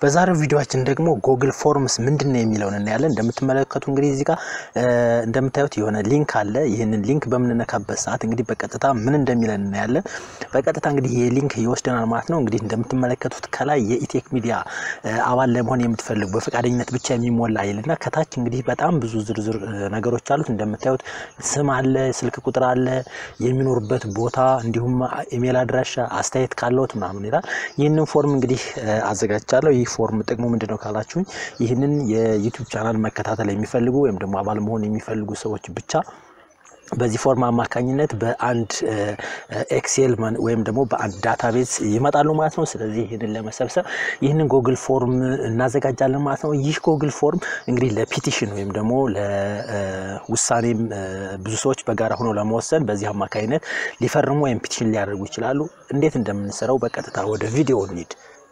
በዛሬው ቪዲዮችን ደግሞ ጎግል ፎርምስ ምንድን ነው የሚለውን እናያለን። እንደምትመለከቱ እንግዲህ እዚህ ጋር እንደምታዩት የሆነ ሊንክ አለ። ይህንን ሊንክ በምንነካበት ሰዓት እንግዲህ በቀጥታ ምን እንደሚለን እናያለን። በቀጥታ እንግዲህ ይህ ሊንክ ይወስደናል ማለት ነው። እንግዲህ እንደምትመለከቱት ከላይ የኢቴክ ሚዲያ አባል ለመሆን የምትፈልጉ በፈቃደኝነት ብቻ የሚሞላ ይልና ከታች እንግዲህ በጣም ብዙ ዝርዝር ነገሮች አሉት። እንደምታዩት ስም አለ፣ ስልክ ቁጥር አለ፣ የሚኖሩበት ቦታ እንዲሁም ኢሜል አድራሻ፣ አስተያየት ካለዎት ምናምን ይላል። ይህንን ፎርም እንግዲህ አዘጋጅቻለሁ። ይህ ፎርም ጥቅሙ ምንድን ነው ካላችሁኝ ይህንን የዩቲዩብ ቻናል መከታተል የሚፈልጉ ወይም ደግሞ አባል መሆን የሚፈልጉ ሰዎች ብቻ በዚህ ፎርም አማካኝነት በአንድ ኤክሴል ወይም ደግሞ በአንድ ዳታቤዝ ይመጣሉ ማለት ነው። ስለዚህ ይህንን ለመሰብሰብ ይህንን ጎግል ፎርም እናዘጋጃለን ማለት ነው። ይህ ጎግል ፎርም እንግዲህ ለፒቲሽን ወይም ደግሞ ለውሳኔም ብዙ ሰዎች በጋራ ሆነው ለመወሰን በዚህ አማካኝነት ሊፈርሙ ወይም ፒቲሽን ሊያደርጉ ይችላሉ። እንዴት እንደምንሰራው በቀጥታ ወደ ቪዲዮ እንሂድ።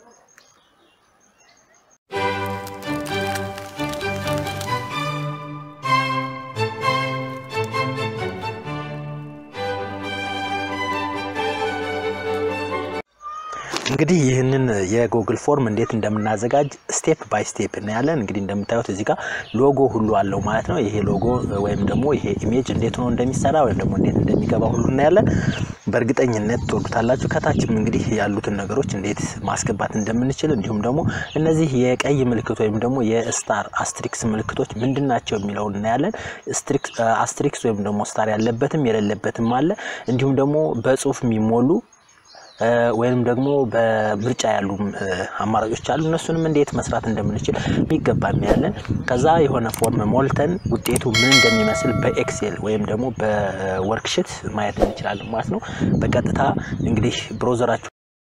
እንግዲህ ይህንን የጎግል ፎርም እንዴት እንደምናዘጋጅ ስቴፕ ባይ ስቴፕ እናያለን። እንግዲህ እንደምታዩት እዚህ ጋር ሎጎ ሁሉ አለው ማለት ነው። ይሄ ሎጎ ወይም ደግሞ ይሄ ኢሜጅ እንዴት ሆኖ እንደሚሰራ ወይም ደግሞ እንዴት እንደሚገባ ሁሉ እናያለን። በእርግጠኝነት ትወዱታላችሁ። ከታችም እንግዲህ ያሉትን ነገሮች እንዴት ማስገባት እንደምንችል እንዲሁም ደግሞ እነዚህ የቀይ ምልክት ወይም ደግሞ የስታር አስትሪክስ ምልክቶች ምንድን ናቸው የሚለውን እናያለን። አስትሪክስ ወይም ደግሞ ስታር ያለበትም የሌለበትም አለ። እንዲሁም ደግሞ በጽሁፍ የሚሞሉ ወይም ደግሞ በምርጫ ያሉ አማራጮች አሉ። እነሱንም እንዴት መስራት እንደምንችል የሚገባ እናያለን። ከዛ የሆነ ፎርም ሞልተን ውጤቱ ምን እንደሚመስል በኤክሴል ወይም ደግሞ በወርክሽት ማየት እንችላለን ማለት ነው። በቀጥታ እንግዲህ ብሮዘራችሁ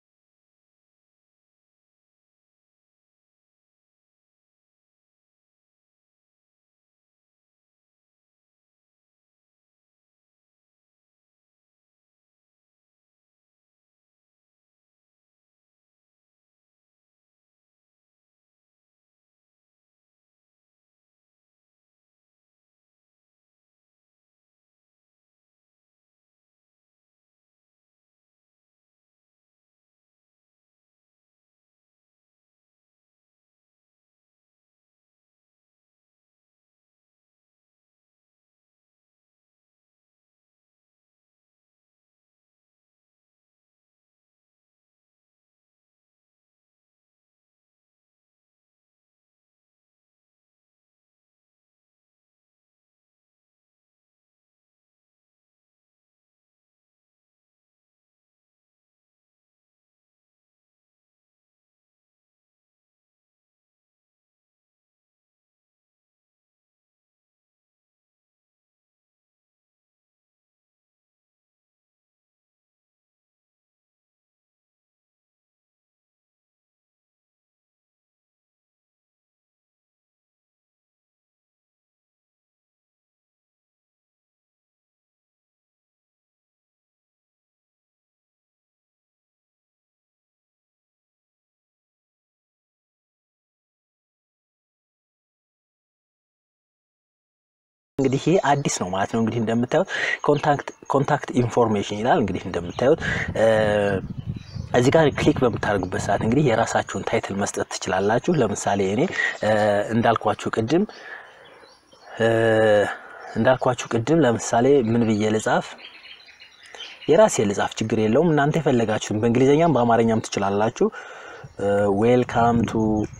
እንግዲህ ይሄ አዲስ ነው ማለት ነው። እንግዲህ እንደምታዩት ኮንታክት ኮንታክት ኢንፎርሜሽን ይላል። እንግዲህ እንደምታዩት እዚህ ጋር ክሊክ በምታደርጉበት ሰዓት እንግዲህ የራሳችሁን ታይትል መስጠት ትችላላችሁ። ለምሳሌ እኔ እንዳልኳችሁ ቅድም እንዳልኳችሁ ቅድም ለምሳሌ ምን ብዬ ልጻፍ? የራሴ ልጻፍ፣ ችግር የለውም። እናንተ የፈለጋችሁን በእንግሊዝኛም በአማርኛም ትችላላችሁ። ዌልካም ቱ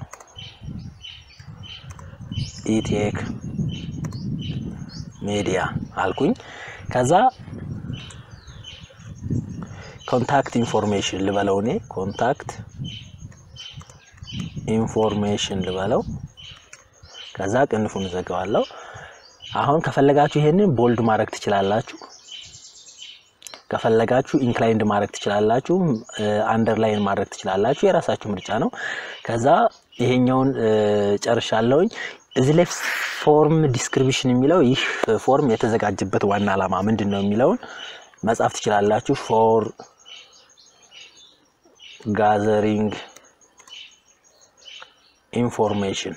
ኢቴክ ሜዲያ አልኩኝ። ከዛ ኮንታክት ኢንፎርሜሽን ልበለው እኔ ኮንታክት ኢንፎርሜሽን ልበለው። ከዛ ቅንፉን እዘጋዋለሁ። አሁን ከፈለጋችሁ ይሄንን ቦልድ ማድረግ ትችላላችሁ። ከፈለጋችሁ ኢንክላይንድ ማድረግ ትችላላችሁ። አንደርላይን ማድረግ ትችላላችሁ። የራሳችሁ ምርጫ ነው። ከዛ ይሄኛውን ጨርሻለሁኝ። እዚህ ላይ ፎርም ዲስክሪፕሽን የሚለው ይህ ፎርም የተዘጋጀበት ዋና ዓላማ ምንድን ነው የሚለውን መጻፍ ትችላላችሁ። ፎር ጋዘሪንግ ኢንፎርሜሽን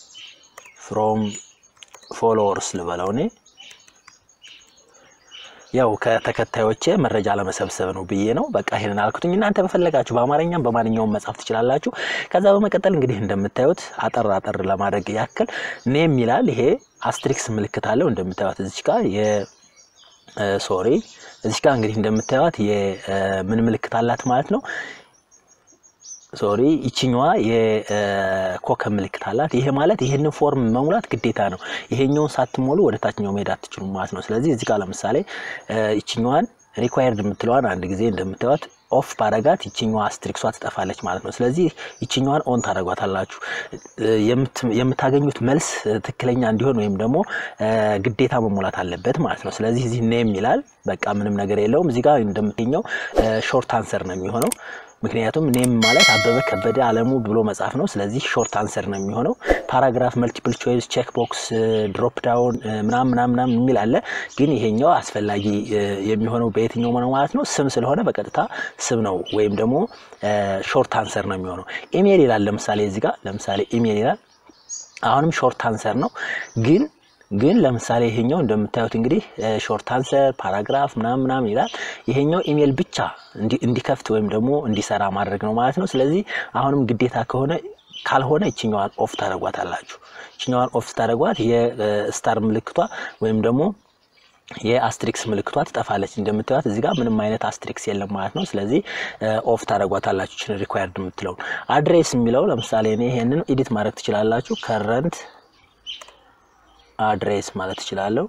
ፍሮም ፎሎወርስ ልበለው እኔ ያው ከተከታዮቼ መረጃ ለመሰብሰብ ነው ብዬ ነው። በቃ ይሄንን አልኩትኝ። እናንተ በፈለጋችሁ በአማርኛም በማንኛውም መጻፍ ትችላላችሁ። ከዛ በመቀጠል እንግዲህ እንደምታዩት አጠር አጠር ለማድረግ ያክል ኔም ይላል። ይሄ አስትሪክስ ምልክት አለው እንደምታዩት እዚች ጋር የ ሶሪ እዚች ጋር እንግዲህ እንደምታዩት የምን ምልክት አላት ማለት ነው ሶሪ ይችኛዋ የኮከብ ምልክት አላት። ይሄ ማለት ይሄንን ፎርም መሙላት ግዴታ ነው። ይሄኛውን ሳትሞሉ ወደ ታችኛው መሄድ አትችሉም ማለት ነው። ስለዚህ እዚህ ጋር ለምሳሌ ይችኛዋን ሪኳየርድ የምትለዋን አንድ ጊዜ እንደምታዩት ኦፍ ባረጋት ይችኛዋ አስትሪክሷ ትጠፋለች ማለት ነው። ስለዚህ ይችኛዋን ኦን ታደረጓታላችሁ። የምታገኙት መልስ ትክክለኛ እንዲሆን ወይም ደግሞ ግዴታ መሞላት አለበት ማለት ነው። ስለዚህ እዚህ ኔም ይላል። በቃ ምንም ነገር የለውም። እዚህ ጋር እንደምትገኘው ሾርት አንሰር ነው የሚሆነው ምክንያቱም ኔም ማለት አበበ ከበደ አለሙ ብሎ መጻፍ ነው። ስለዚህ ሾርት አንሰር ነው የሚሆነው። ፓራግራፍ፣ መልቲፕል ቾይስ፣ ቼክ ቦክስ፣ ድሮፕ ዳውን ምናም ምናም ምናም የሚል አለ። ግን ይሄኛው አስፈላጊ የሚሆነው በየትኛው ነው ማለት ነው? ስም ስለሆነ በቀጥታ ስም ነው ወይም ደግሞ ሾርት አንሰር ነው የሚሆነው። ኢሜል ይላል። ለምሳሌ እዚህ ጋር ለምሳሌ ኢሜል ይላል። አሁንም ሾርት አንሰር ነው ግን ግን ለምሳሌ ይሄኛው እንደምታዩት እንግዲህ ሾርት አንሰር ፓራግራፍ ምናምን ምናምን ይላል። ይሄኛው ኢሜል ብቻ እንዲከፍት ወይም ደግሞ እንዲሰራ ማድረግ ነው ማለት ነው። ስለዚህ አሁንም ግዴታ ከሆነ ካልሆነ ይችኛዋን ኦፍ ታደረጓታላችሁ። ይችኛዋን ኦፍ ታደረጓት የስታር ምልክቷ ወይም ደግሞ የአስትሪክስ ምልክቷ ትጠፋለች። እንደምታዩት እዚህ ጋር ምንም አይነት አስትሪክስ የለም ማለት ነው። ስለዚህ ኦፍ ታደረጓታላችሁ ይችን ሪኳየርድ የምትለውን አድሬስ የሚለው ለምሳሌ እኔ ይሄንን ኤዲት ማድረግ ትችላላችሁ ከረንት አድሬስ ማለት እችላለሁ።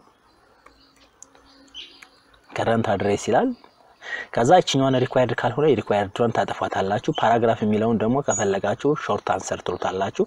ከረንት አድሬስ ይላል። ከዛ እችኛዋን ሪኳየርድ ካልሆነ የሪኳየርድን ታጠፏታላችሁ። ፓራግራፍ የሚለውን ደግሞ ከፈለጋችሁ ሾርት አንሰር ትሉታላችሁ።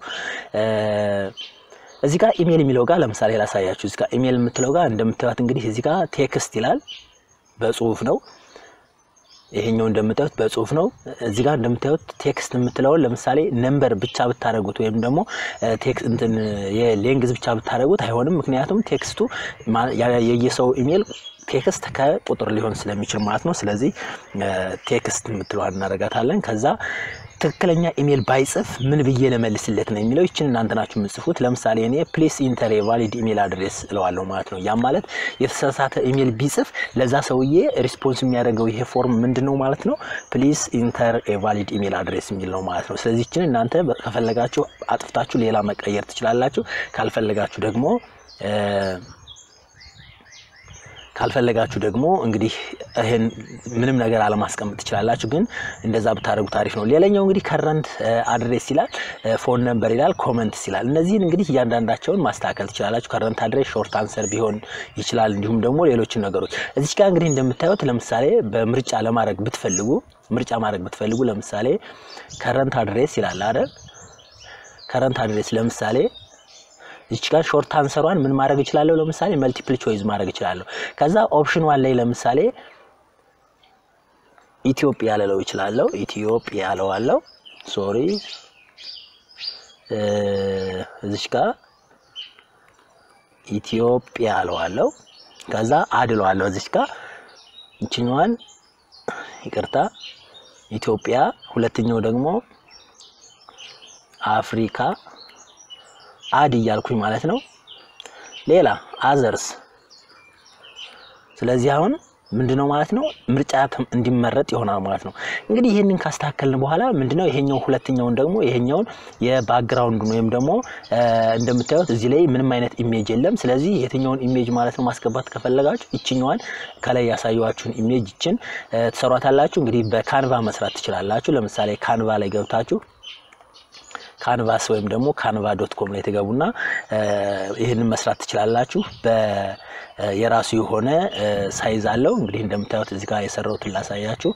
እዚህ ጋር ኢሜል የሚለው ጋር ለምሳሌ ላሳያችሁ። እዚህ ጋር ኢሜል የምትለው ጋር እንደምታዩት እንግዲህ እዚህ ጋር ቴክስት ይላል፣ በጽሁፍ ነው። ይሄኛው እንደምታዩት በጽሁፍ ነው። እዚህ ጋር እንደምታዩት ቴክስት የምትለውን ለምሳሌ ነምበር ብቻ ብታደረጉት ወይም ደግሞ እንትን የሌንግዝ ብቻ ብታደረጉት አይሆንም። ምክንያቱም ቴክስቱ የየሰው ኢሜል ቴክስት ከቁጥር ሊሆን ስለሚችል ማለት ነው። ስለዚህ ቴክስት የምትለዋን እናደርጋታለን። ከዛ ትክክለኛ ኢሜል ባይጽፍ ምን ብዬ ለመልስለት ነው የሚለው ይችን እናንተ ናችሁ የምጽፉት። ለምሳሌ እኔ ፕሌስ ኢንተር የቫሊድ ኢሜል አድሬስ እለዋለሁ ማለት ነው። ያም ማለት የተሳሳተ ኢሜል ቢጽፍ ለዛ ሰውዬ ሪስፖንስ የሚያደርገው ይሄ ፎርም ምንድን ነው ማለት ነው? ፕሊስ ኢንተር የቫሊድ ኢሜል አድሬስ የሚል ነው ማለት ነው። ስለዚህ ይችን እናንተ ከፈለጋችሁ አጥፍታችሁ ሌላ መቀየር ትችላላችሁ። ካልፈለጋችሁ ደግሞ ካልፈለጋችሁ ደግሞ እንግዲህ ይህን ምንም ነገር አለማስቀመጥ ትችላላችሁ። ግን እንደዛ ብታደርጉት አሪፍ ነው። ሌላኛው እንግዲህ ከረንት አድሬስ ይላል፣ ፎን ነምበር ይላል፣ ኮመንትስ ይላል። እነዚህን እንግዲህ እያንዳንዳቸውን ማስተካከል ትችላላችሁ። ከረንት አድሬስ ሾርት አንሰር ቢሆን ይችላል። እንዲሁም ደግሞ ሌሎችን ነገሮች እዚች ጋር እንግዲህ እንደምታዩት ለምሳሌ በምርጫ ለማድረግ ብትፈልጉ ምርጫ ማድረግ ብትፈልጉ ለምሳሌ ከረንት አድሬስ ይላል አይደል? ከረንት አድሬስ ለምሳሌ እዚች ጋር ሾርት አንሰሯን ምን ማድረግ እችላለሁ? ለምሳሌ መልቲፕል ቾይዝ ማድረግ እችላለሁ። ከዛ ኦፕሽን ዋን ላይ ለምሳሌ ኢትዮጵያ ልለው እችላለሁ። ኢትዮጵያ እለዋለሁ። ሶሪ እዚች ጋር ኢትዮጵያ እለዋለሁ። ከዛ አድለዋለሁ። እዚች ጋር ይችኛዋን ይቅርታ፣ ኢትዮጵያ ሁለተኛው ደግሞ አፍሪካ አድ እያልኩኝ ማለት ነው። ሌላ አዘርስ። ስለዚህ አሁን ምንድነው ማለት ነው ምርጫ እንዲመረጥ ይሆናል ማለት ነው። እንግዲህ ይህንን ካስተካከልን በኋላ ምንድነው ይሄኛው ሁለተኛውን ደግሞ ይሄኛውን የባክግራውንዱን ወይም ደግሞ እንደምታዩት እዚህ ላይ ምንም አይነት ኢሜጅ የለም። ስለዚህ የትኛውን ኢሜጅ ማለት ነው ማስገባት ከፈለጋችሁ ይችኛዋን ከላይ ያሳየኋችሁን ኢሜጅ ይችን ትሰሯታላችሁ። እንግዲህ በካንቫ መስራት ትችላላችሁ። ለምሳሌ ካንቫ ላይ ገብታችሁ ካንቫስ ወይም ደግሞ ካንቫ ዶት ኮም ላይ ትገቡና ይህንን መስራት ትችላላችሁ። የራሱ የሆነ ሳይዝ አለው። እንግዲህ እንደምታዩት እዚህ ጋር የሰራሁትን ላሳያችሁ።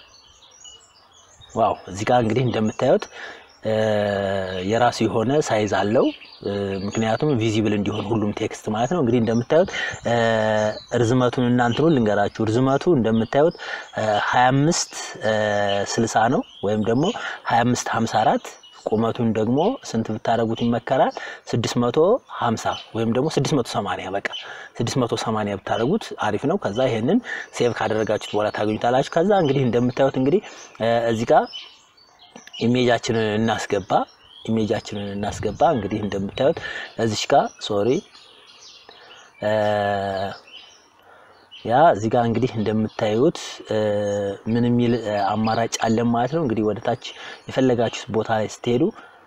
ዋው እዚህ ጋር እንግዲህ እንደምታዩት የራሱ የሆነ ሳይዝ አለው። ምክንያቱም ቪዚብል እንዲሆን ሁሉም ቴክስት ማለት ነው። እንግዲህ እንደምታዩት ርዝመቱን እናንትኑ ልንገራችሁ። ርዝመቱ እንደምታዩት 25 60 ነው ወይም ደግሞ 25 54 ቁመቱን ደግሞ ስንት ብታደረጉት ይመከራል? 650 ወይም ደግሞ 680 በቃ 680 ብታደረጉት አሪፍ ነው። ከዛ ይሄንን ሴቭ ካደረጋችሁት በኋላ ታገኙታላችሁ። ከዛ እንግዲህ እንደምታዩት እንግዲህ እዚህ ጋር ኢሜጃችንን እናስገባ ኢሜጃችንን እናስገባ። እንግዲህ እንደምታዩት እዚች ጋር ሶሪ ያ እዚህ ጋር እንግዲህ እንደምታዩት ምን የሚል አማራጭ አለን ማለት ነው። እንግዲህ ወደ ታች የፈለጋችሁት ቦታ ላይ ስትሄዱ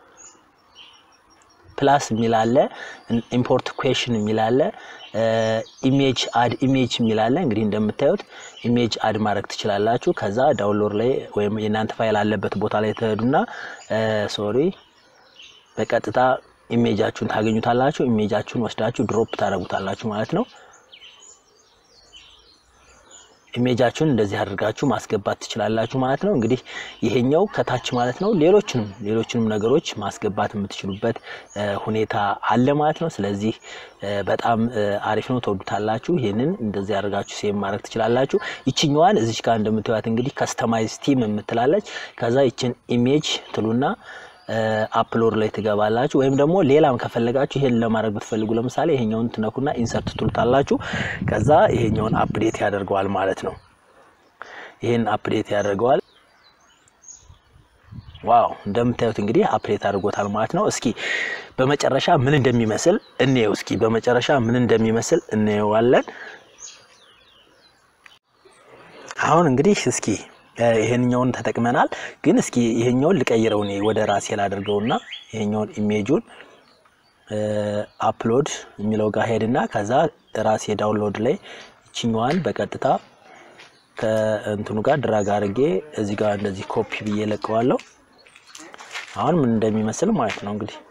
ፕላስ የሚል አለ፣ ኢምፖርት ኩዌሽን የሚል አለ፣ ኢሜጅ አድ ኢሜጅ የሚል አለ። እንግዲህ እንደምታዩት ኢሜጅ አድ ማድረግ ትችላላችሁ። ከዛ ዳውንሎድ ላይ ወይም የእናንተ ፋይል አለበት ቦታ ላይ ትሄዱና ሶሪ በቀጥታ ኢሜጃችሁን ታገኙታላችሁ። ኢሜጃችሁን ወስዳችሁ ድሮፕ ታደርጉታላችሁ ማለት ነው። ኢሜጃችሁን እንደዚህ አድርጋችሁ ማስገባት ትችላላችሁ ማለት ነው። እንግዲህ ይሄኛው ከታች ማለት ነው። ሌሎችንም ሌሎችንም ነገሮች ማስገባት የምትችሉበት ሁኔታ አለ ማለት ነው። ስለዚህ በጣም አሪፍ ነው፣ ተወዱታላችሁ። ይህንን እንደዚህ አድርጋችሁ ሴቭ ማድረግ ትችላላችሁ። ይችኛዋን እዚች ጋር እንደምትዋት እንግዲህ ከስተማይዝ ቲም የምትላለች። ከዛ ይችን ኢሜጅ ትሉና አፕሎድ ላይ ትገባላችሁ። ወይም ደግሞ ሌላም ከፈለጋችሁ ይሄን ለማድረግ ብትፈልጉ ለምሳሌ ይሄኛውን ትነኩና ኢንሰርት ትሉታላችሁ። ከዛ ይሄኛውን አፕዴት ያደርገዋል ማለት ነው። ይሄን አፕዴት ያደርገዋል። ዋው እንደምታዩት እንግዲህ አፕዴት አድርጎታል ማለት ነው። እስኪ በመጨረሻ ምን እንደሚመስል እንየው። እስኪ በመጨረሻ ምን እንደሚመስል እንየዋለን። አሁን እንግዲህ እስኪ ይሄንኛውን ተጠቅመናል። ግን እስኪ ይሄኛውን ልቀይረው እኔ ወደ ራሴ ላድርገውና ይሄኛውን ኢሜጁን አፕሎድ የሚለው ጋር ሄድና ከዛ ራሴ ዳውንሎድ ላይ ይችኛዋን በቀጥታ ከእንትኑ ጋር ድራግ አድርጌ እዚህ ጋር እንደዚህ ኮፒ ብዬ ለቀዋለሁ። አሁን ምን እንደሚመስል ማለት ነው እንግዲህ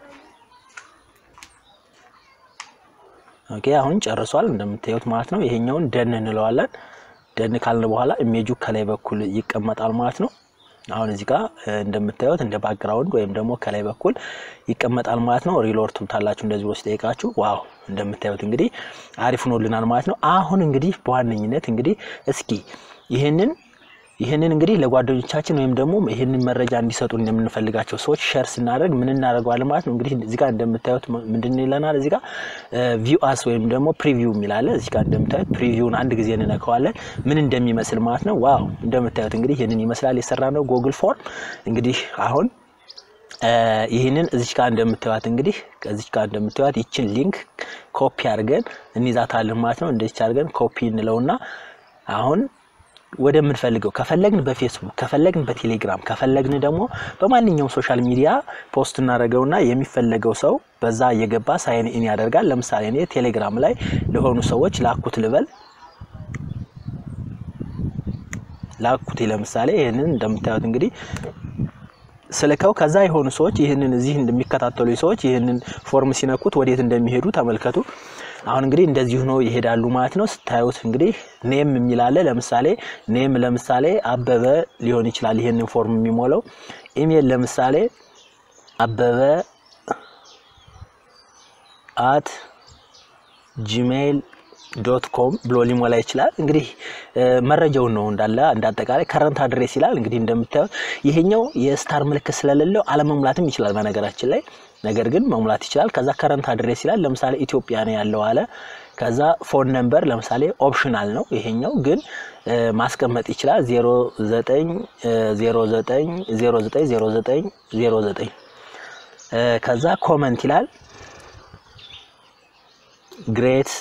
ኦኬ፣ አሁን ጨርሷል እንደምታዩት ማለት ነው። ይሄኛውን ደን እንለዋለን። ደን ካልን በኋላ ኢሜጁ ከላይ በኩል ይቀመጣል ማለት ነው። አሁን እዚህ ጋር እንደምታዩት እንደ ባክግራውንድ ወይም ደግሞ ከላይ በኩል ይቀመጣል ማለት ነው። ሪሎድ ትሉታላችሁ እንደዚህ ወስድ ጠይቃችሁ ዋው እንደምታዩት እንግዲህ አሪፍ ሆኖልናል ማለት ነው። አሁን እንግዲህ በዋነኝነት እንግዲህ እስኪ ይህንን ይህንን እንግዲህ ለጓደኞቻችን ወይም ደግሞ ይህንን መረጃ እንዲሰጡ እንደምንፈልጋቸው ሰዎች ሸር ስናደርግ ምን እናደርገዋለን ማለት ነው። እንግዲህ እዚህ ጋር እንደምታዩት ምንድን ይለናል? እዚህ ጋር ቪው አስ ወይም ደግሞ ፕሪቪው የሚላለ እዚህ ጋር እንደምታዩት ፕሪቪውን አንድ ጊዜ እንነካዋለን ምን እንደሚመስል ማለት ነው። ዋው እንደምታዩት እንግዲህ ይህንን ይመስላል የሰራ ነው ጉግል ፎርም እንግዲህ አሁን ይህንን እዚች ጋር እንደምታዩት እንግዲህ እዚች ጋር እንደምታዩት ይችን ሊንክ ኮፒ አድርገን እንይዛታለን ማለት ነው። እንደዚች አድርገን ኮፒ እንለውና አሁን ወደምንፈልገው ከፈለግን በፌስቡክ ከፈለግን በቴሌግራም ከፈለግን ደግሞ በማንኛውም ሶሻል ሚዲያ ፖስት እናደርገውና የሚፈለገው ሰው በዛ እየገባ ሳይን ኢን ያደርጋል። ለምሳሌ እኔ ቴሌግራም ላይ ለሆኑ ሰዎች ላኩት ልበል ላኩት ለምሳሌ ይህንን እንደምታዩት እንግዲህ ስልከው ከዛ የሆኑ ሰዎች ይህንን እዚህ እንደሚከታተሉ ሰዎች ይህንን ፎርም ሲነኩት ወዴት እንደሚሄዱ ተመልከቱ። አሁን እንግዲህ እንደዚህ ሆኖ ይሄዳሉ ማለት ነው። ስታዩት እንግዲህ ኔም የሚላለ ለምሳሌ ኔም ለምሳሌ አበበ ሊሆን ይችላል ይህንን ፎርም የሚሞላው። ኢሜል ለምሳሌ አበበ አት ጂሜይል ዶት ኮም ብሎ ሊሞላ ይችላል። እንግዲህ መረጃውን ነው እንዳለ እንዳጠቃላይ ከረንት አድሬስ ይላል። እንግዲህ እንደምታዩት ይሄኛው የስታር ምልክት ስለሌለው አለመሙላትም ይችላል በነገራችን ላይ ነገር ግን መሙላት ይችላል። ከዛ ከረንት አድሬስ ይላል። ለምሳሌ ኢትዮጵያ ነው ያለው አለ። ከዛ ፎን ነምበር ለምሳሌ ኦፕሽናል ነው ይሄኛው ግን ማስቀመጥ ይችላል 0909090909 ከዛ ኮመንት ይላል ግሬት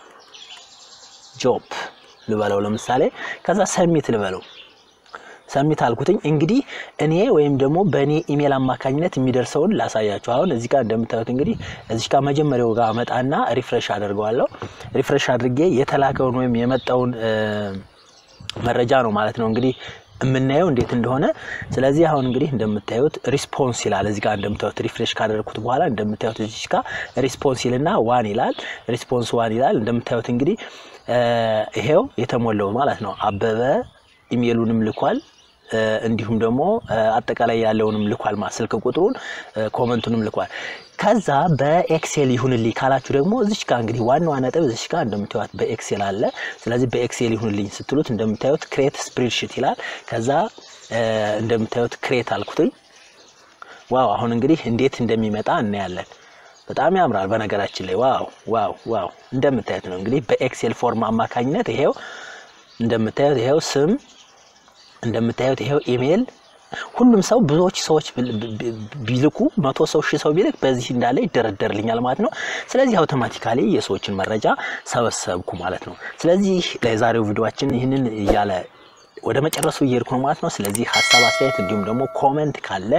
ጆብ ልበለው ለምሳሌ ከዛ ሰሚት ልበለው ሰሚት አልኩትኝ። እንግዲህ እኔ ወይም ደግሞ በእኔ ኢሜል አማካኝነት የሚደርሰውን ላሳያችሁ። አሁን እዚህ ጋር እንደምታዩት እንግዲህ እዚህ ጋር መጀመሪያው ጋር አመጣና ሪፍሬሽ አደርገዋለሁ። ሪፍሬሽ አድርጌ የተላከውን ወይም የመጣውን መረጃ ነው ማለት ነው እንግዲህ የምናየው እንዴት እንደሆነ። ስለዚህ አሁን እንግዲህ እንደምታዩት ሪስፖንስ ይላል እዚህ ጋር እንደምታዩት ሪፍሬሽ ካደረግኩት በኋላ እንደምታዩት እዚህ ጋር ሪስፖንስ ይልና ዋን ይላል ሪስፖንስ ዋን ይላል። እንደምታዩት እንግዲህ ይሄው የተሞላው ማለት ነው። አበበ ኢሜሉንም ልኳል እንዲሁም ደግሞ አጠቃላይ ያለውንም ልኳል ማለት ስልክ ቁጥሩን ኮመንቱንም ልኳል። ከዛ በኤክሴል ይሁንልኝ ካላችሁ ደግሞ እዚች ጋር እንግዲህ ዋናዋ ነጥብ እዚች ጋር እንደምታዩት በኤክሴል አለ። ስለዚህ በኤክሴል ይሁንልኝ ስትሉት እንደምታዩት ክሬት ስፕሬድሺት ይላል። ከዛ እንደምታዩት ክሬት አልኩትኝ። ዋው አሁን እንግዲህ እንዴት እንደሚመጣ እናያለን። በጣም ያምራል። በነገራችን ላይ ዋው ዋው ዋው እንደምታዩት ነው እንግዲህ በኤክሴል ፎርም አማካኝነት ይሄው እንደምታዩት ይሄው ስም እንደምታዩት ይሄው ኢሜል ሁሉም ሰው ብዙዎች ሰዎች ቢልኩ መቶ ሰው ሺህ ሰው ቢልክ በዚህ እንዳለ ይደረደርልኛል ማለት ነው። ስለዚህ አውቶማቲካሊ የሰዎችን መረጃ ሰበሰብኩ ማለት ነው። ስለዚህ ለዛሬው ቪዲዮችን ይህንን እያለ ወደ መጨረሱ እየሄድኩ ነው ማለት ነው። ስለዚህ ሀሳብ አስተያየት፣ እንዲሁም ደግሞ ኮመንት ካለ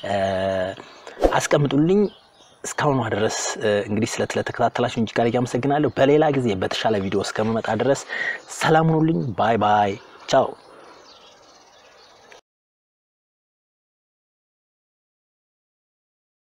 አስቀምጡልኝ። እስካሁኗ ድረስ እንግዲህ ስለተከታተላችሁ እጅግ ጋር እያመሰግናለሁ። በሌላ ጊዜ በተሻለ ቪዲዮ እስከምመጣ ድረስ ሰላም ሁኑልኝ። ባይ ባይ፣ ቻው